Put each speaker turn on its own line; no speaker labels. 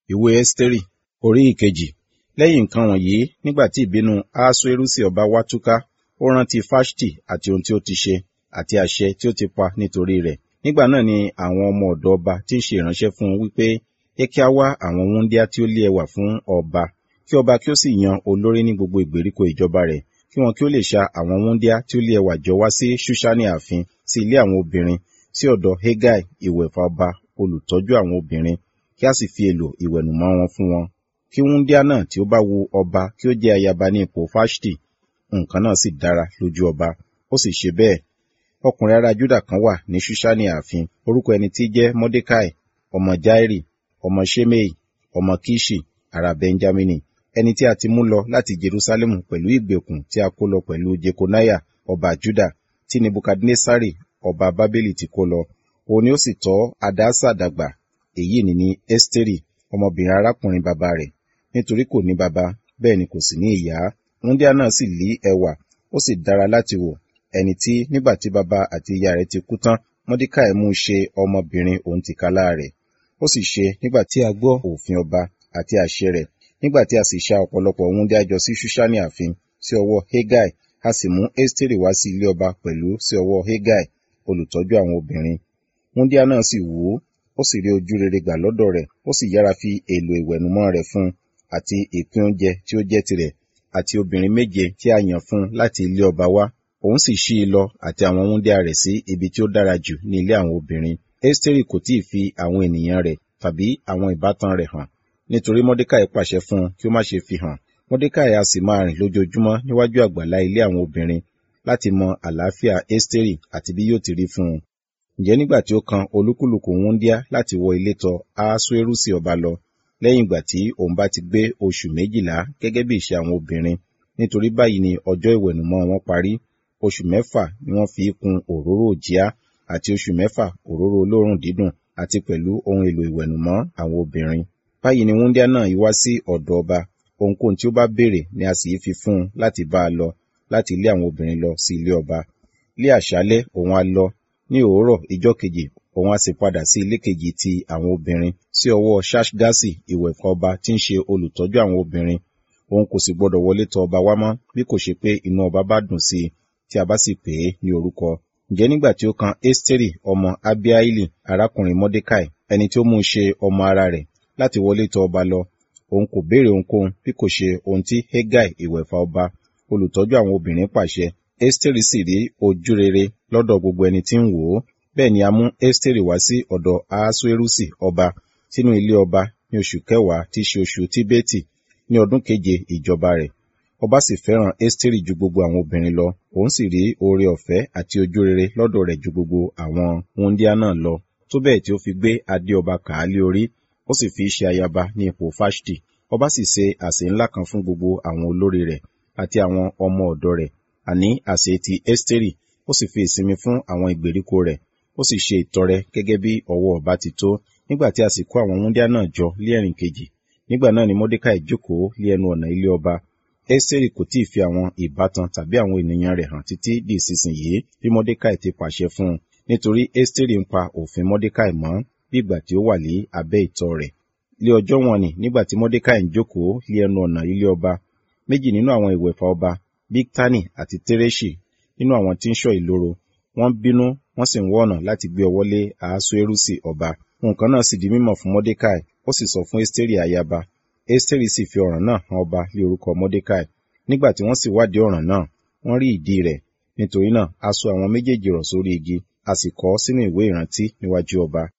ìwé ẹ́sítérì orí ìkejì lẹ́yìn nǹkan wọ̀nyí nígbà tí ìbínú ahasuerusi ọba wá túká ó rántí fáṣtì àti ohun tí ó ti ṣe àti àṣẹ tí ó ti pa nítorí rẹ̀ nígbà náà ni àwọn ọmọ ọ̀dọ̀ ọba tí ń ṣe ìránṣẹ́ fún un wípé ẹ kí á wá àwọn wúńdíá tí ó lé ẹwà fún ọba kí ọba kí ó sì yan olórí ní gbogbo ìgbèríko ìjọba rẹ̀ kí wọn kí ó lè ṣa àwọn wúńdíá tí ó lé ẹwà jọ wá sí ṣúṣánì ààfin sí ilé àwọn obìnrin sí ọ̀dọ̀ hegai ìwẹ̀fà ọba olùtọ́jú àwọn obìnrin kí a sì fi èlò ìwẹ̀nùmọ́ wọn fún wọn kí wúńdíá náà tí ó bá wu ọba kí ó jẹ́ ayaba ní ipò fáṣtì nǹkan náà sì dára lójú ọba ó sì ṣe bẹ́ẹ̀ ọkùnrin ará júdà kan wà ní ṣúṣánì ààfin orúkọ ẹni tí jẹ́ mọ́dékàì ọmọ jáírì ọmọ ṣémèì ọmọ kíṣì ará bẹnjámínì ẹni tí a ti mú lọ láti jerúsálẹ́mù pẹ̀lú ìgbèkùn tí a kó lọ pẹ̀lú jekonaya ọba júdà tí nebukadnesari ọba bábélì ti kó lọ òun ni ó sì tọ́ adásà dàgbà èyí ni ní ẹ́stérì ọmọbìnrin arákùnrin bàbá rẹ̀ nítorí kò ní bàbá bẹ́ẹ̀ ni kò sì ní ìyá wúndíá náà sì lí ẹwà ó sì dára láti wò ẹni tí nígbà tí bàbá àti ìyá rẹ̀ ti kú tán mọ́díkàì mú ṣe ọmọbìnrin òun tìkálá rẹ̀ ó sì ṣe nígbà tí a gbọ́ òfin ọba àti àṣẹ rẹ̀ nígbà tí a sì ṣa ọ̀pọ̀lọpọ̀ wúndíá jọ sí ṣúṣánì ààfin sí ọwọ́ hegai a sì mú ẹ́stérì wá sí ilé ọba pẹ̀lú sí ọwọ́ hegai olùtọ́jú àwọn obìnrin wúndíá náà sì wù ú ó sì rí ojú rere gbà lọ́dọ̀ rẹ̀ ó sì yára fi èlò ìwẹ̀nùmọ́ rẹ̀ fún un àti ìpín oúnjẹ tí ó jẹ́ tirẹ̀ àti obìnrin méje tí a yàn fún un láti ilé ọba wá òun sì ṣí i lọ àti àwọn wúndíá rẹ̀ sí ibi tí ó dára jù ní ilé àwọn obìnrin ẹ́stérì kò tí ì fi àwọn ènìyàn rẹ̀ tàbí àwọn ìbátan rẹ̀ hàn nítorí mọ́dékàì pàṣẹ fún un kí ó má ṣe fi hàn mọ́dékàì a sì máa rìn lójoojúmọ́ níwájú àgbàlá ilé àwọn obìnrin láti mọ àlàáfíà ẹ́stérì àti bí yóò ti rí fún un ǹjẹ́ nígbà tí ó kan olúkúlùkù wúndíá láti wọ ilé tọ̀ ahasuerusi ọba lọ lẹ́yìn ìgbà tí òun bá ti gbé oṣù méjìlá gẹ́gẹ́ bí ìṣe àwọn obìnrin nítorí báyìí ni ọjọ́ ìwẹ̀nùmọ́ wọn parí oṣù mẹ́fà ni wọ́n fi kún òróró òjíá àti oṣù mẹ́fà òróró olóòórùn dídùn àti pẹ̀lú ohun èlò ìwẹ̀nùmọ́ àwọn obìnrin báyìí ni wúndíá náà yí wá sí ọ̀dọ̀ ọba ohunkóhun tí ó bá béèrè ni a sì yí fi fún un láti bá a lọ láti ilé àwọn obìnrin lọ sí ilé ọba lé àṣálẹ́ òun á lọ ní òwúrọ̀ ìjọ́ kejì òun á sì padà sí ilé kejì ti àwọn obìnrin sí ọwọ́ ṣáṣgásì ìwẹ̀fà ọba tí ń ṣe olùtọ́jú àwọn obìnrin òun kò sì gbọdọ̀ wọlé tọ̀ ọba wá mọ́ bí kò ṣe pé inú ọba bá dùn sí i tí a bá sì pè é ní orúkọ ǹjẹ́ nígbà tí ó kan ẹ́stérì ọmọ abiaili arákùnrin mọ́dékàì ẹni tí ó mú un ṣe ọmọ ara rẹ̀ láti wọlé tọ̀ ọba lọ òun kò béèrè ohunkóhun bí kò ṣe ohun tí hegai ìwẹ̀fà ọba olùtọ́jú àwọn obìnrin pàṣẹ ẹ́stérì sì rí ojú rere lọ́dọ̀ gbogbo ẹni tí ń wò ó bẹ́ẹ̀ ni a mú ẹ́stérì wá sí ọ̀dọ̀ ahasuerusi ọba sínú ilé ọba ní oṣù kẹwàá tí í ṣe oṣù tíbẹ́tì ní ọdún keje ìjọba rẹ̀ ọba sì fẹ́ràn ẹ́stérì ju gbogbo àwọn obìnrin lọ òun sì rí oore ọ̀fẹ́ àti ojú rere lọ́dọ̀ rẹ̀ ju gbogbo àwọn wúndíá náà lọ tó bẹ́ẹ̀ tí ó fi gbé adé ọba kàálí orí ó sì fi ṣe ayaba ní ipò fáṣtì ọba sì ṣe àsè ńlá kan fún gbogbo àwọn olórí rẹ̀ àti àwọn ọmọ ọ̀dọ̀ rẹ̀ àní àsè ti ẹ́stérì ó sì fi ìsinmi fún àwọn ìgbèríko rẹ̀ ó sì ṣe ìtọrẹ gẹ́gẹ́ bí ọwọ́ ọba ti tó nígbà tí a sì kó àwọn wúndíá náà jọ lé ẹ̀rìn kejì nígbà náà ni mọ́dékàì jókòó lé ẹnu ọ̀nà ilé ọba ẹ́sẹ̀rì kò tíì fi àwọn ìbátan tàbí àwọn ènìyàn rẹ̀ hàn títí di ìsinsìnyí bí mọ́dékàì ti pàṣẹ fún un nítorí ẹ́sẹ̀rì ń pa òfin mọ́dékàì mọ́ bí ìgbà tí ó wà ní abẹ́ ìtọ́ rẹ̀ lé ọjọ́ wọn ni nígbà tí mọ́dékàì ń jókòó lé ẹnu ọ̀nà ilé ọba méjì nínú àwọn ìwẹ̀fà ọba bíktani àti tẹ́rẹ́ṣì nínú àwọn tí ń ṣọ́ ìloro wọ́n bínú wọ́n sì ń wọ́ ọ̀nà láti gbé ọwọ́ lé ahasuerusi ọba nǹkan náà sì di mímọ̀ fún mọ́dékàì ó sì sọ fún ẹ́sítérì ayaba ẹ́sítérì sì fi ọ̀ràn náà hàn ọba lé orúkọ mọ́dékàì nígbà tí wọ́n sì wádìí ọ̀ràn náà wọ́n rí ìdí rẹ̀ nítorí náà a so àwọn méjèèjì rọ̀ sórí igi a sì kọ ọ́ sínú ìwé ìrántí níwájú ọba